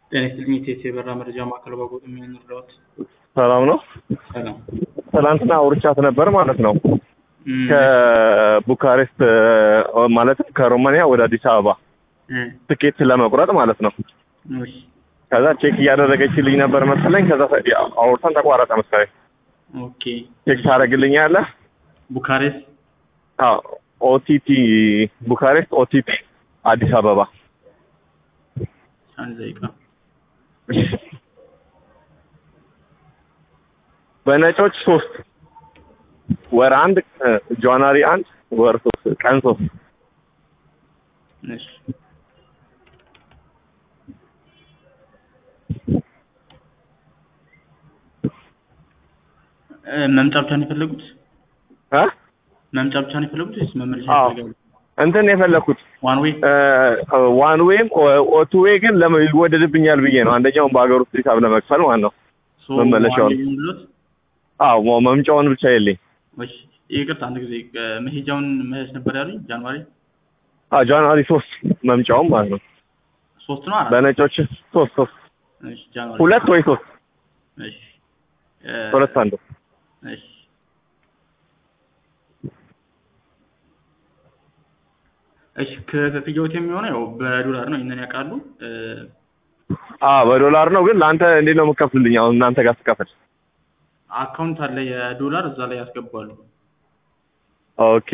ጤና ይስጥልኝ የቴቴ የበራ መረጃ ማዕከል ባጎጥ የሚሆን እርዳዎት። ሰላም ነው። ሰላም ትናንትና አውርቻት ነበር ማለት ነው። እም፣ ከቡካሬስት እ፣ ማለትም ከሮማንያ ወደ አዲስ አበባ እም፣ ትኬት ለመቁረጥ ማለት ነው። እሺ፣ ከዛ ቼክ እያደረገችልኝ ነበር መሰለኝ። ከዛ ተ- ያው አውርተን ተቋረጠ መሰለኝ። ኦኬ። ቼክ ታደርግልኛለህ? ቡካሬስት አዎ ኦቲቲ ቡካሬስት ኦቲቲ አዲስ አበባ አንድ ደቂቃ በነጮች ሶስት ወር አንድ እ፣ ጃንዋሪ አንድ ወር ሶስት ቀን ሶስት እሺ፣ እ፣ መምጫ ብቻ ነው የፈለጉት? እ? መምጫ ብቻ ነው የፈለጉት ወይስ መመለሻ አዎ። ይፈልጋሉ? እንትን የፈለኩት ዋን ዌይ ዋን ዌይም ኦቱ ዌይ ግን ለምን ይወደድብኛል ብዬ ነው። አንደኛውን በሀገር ውስጥ ሂሳብ ለመክፈል ማለት ነው። ሶ መመለሻውን። ዋን ዌይ ይሁንልዎት? አዎ ሞ- መምጫውን ብቻ የለኝ። እሺ፣ ይቅርታ አንድ ጊዜ እ፣ መሄጃውን መሄድ ነበር ያሉኝ ጃንዋሪ አዎ ጃንዋሪ ሶስት መምጫውም ማለት ነው። ሶስት ነው አራት? በነጮች ሶስት ሶስት እሺ፣ ጃንዋሪ ሁለት ወይ ሶስት እሺ፣ እ፣ ሁለት አንዱ እሺ እሺ ከክፍያዎት የሚሆነው ያው በዶላር ነው። ይሄንን ያውቃሉ። እ፣ አዎ በዶላር ነው። ግን ለአንተ እንዴት ነው የምከፍልልኝ? አሁን እናንተ ጋር ስከፍል አካውንት አለ የዶላር እዛ ላይ ያስገባሉ። ኦኬ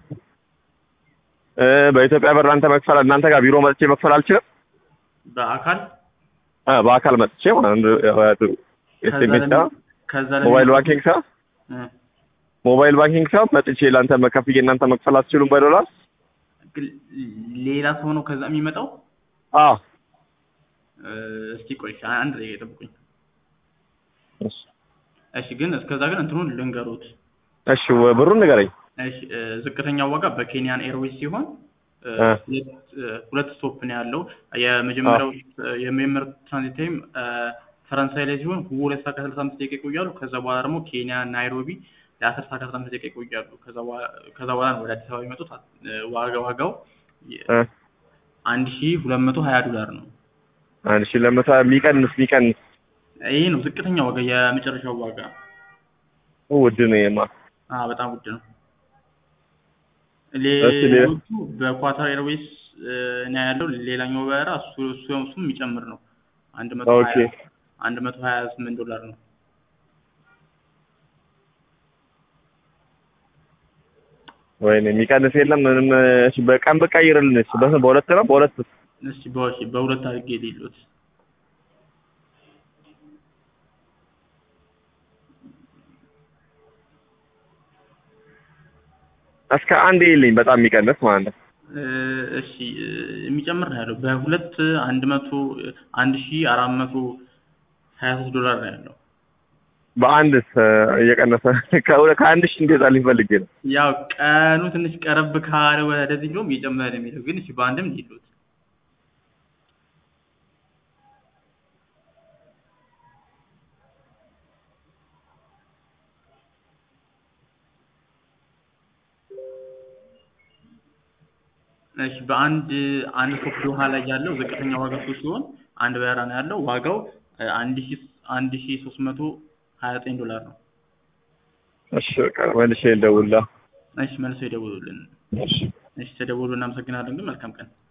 እ፣ በኢትዮጵያ ብር አንተ መክፈል እናንተ ጋር ቢሮ መጥቼ መክፈል አልችልም? በአካል እ፣ በአካል መጥቼ ማለት ነው። ኤስኤምኤስ ከዛ ለሚ- ከዛ ለሚ- ሞባይል ባንኪንግ ሰ እ፣ ሞባይል ባንኪንግ ሰ መጥቼ ለአንተ መከፍዬ እናንተ መክፈል አትችሉም በዶላር? ግን ሌላ ሰው ነው ከዛ የሚመጣው። አዎ እ፣ እስቲ ቆይ አንድ ደቂቃ ይጠብቁኝ። እሺ እሺ ግን እስከዛ ግን እንትኑን ልንገሩት። እሺ ወ- ብሩን ንገረኝ። እሺ እ፣ ዝቅተኛው ዋጋ በኬንያን ኤርዌይስ ሲሆን እ፣ እ። ሁለት እ፣ ሁለት ስቶፕ ነው ያለው። የመጀመሪያው እ፣ የሚመር ትራንዚት ታይም እ፣ ፈረንሳይ ላይ ሲሆን ሁለት ሰዓት ከሰላሳ አምስት ደቂቃ ይቆያሉ። ከዛ በኋላ ደግሞ ኬንያ ናይሮቢ ለአስር ሰዓት ከአስራ አምስት ደቂቃ ይቆያሉ። ከዛ በኋላ ከዛ በኋላ ነው ወደ አዲስ አበባ የሚመጡት። እ፣ ዋጋ ዋጋው እ፣ አንድ ሺ ሁለት መቶ ሀያ ዶላር ነው። አንድ ሺህ ለመቶ የሚቀንስ የሚቀንስ ይሄ ነው ዝቅተኛ ዋጋ፣ የመጨረሻው ዋጋ። ውድ ነው የማ አዎ በጣም ውድ ነው። እሺ፣ ሌላ? ሌሎቹ በኳታር ኤርዌይስ እ፣ ነው ያለው። ሌላኛው በራ እሱ እሱ እሱም የሚጨምር ነው። አንድ መቶ ኦኬ ሀያ አንድ መቶ ሀያ ስምንት ዶላር ነው። ወይኔ የሚቀንስ የለም ምንም። እሺ በቀን ብቀይርልን እሺ በስንት በሁለት ነው በሁለት እስቲ በሺ በሁለት አድርጌ ሌሎት እስከ አንድ የለኝ በጣም የሚቀንስ ማለት ነው። እ፣ እሺ እ፣ የሚጨምር ነው ያለው በሁለት አንድ መቶ አንድ ሺ አራት መቶ ሀያ ሶስት ዶላር ነው ያለው። በአንድስ እ፣ እየቀነሰ ከሁለ- ከአንድ ሺህ እንዴት ፈልጌ ነው። ያው ቀኑ ትንሽ ቀረብ ካለ ወደዚህ ብሎም እየጨመረ ነው የሚለው ግን እሺ በአንድም ሌሎት እሺ በአንድ አንድ ስቶፕ ዶሃ ላይ ያለው ዝቅተኛ ዋጋ እሱ ሲሆን አንድ በረራ ነው ያለው ዋጋው እ፣ አንድ ሺ አንድ ሺ ሶስት መቶ ሀያ ዘጠኝ ዶላር ነው። እሺ በቃ መልሼ ልደውልልህ። እሺ መልሰው ይደውሉልን። እሺ እሺ ተደውሉ። እናመሰግናለን። ግን መልካም ቀን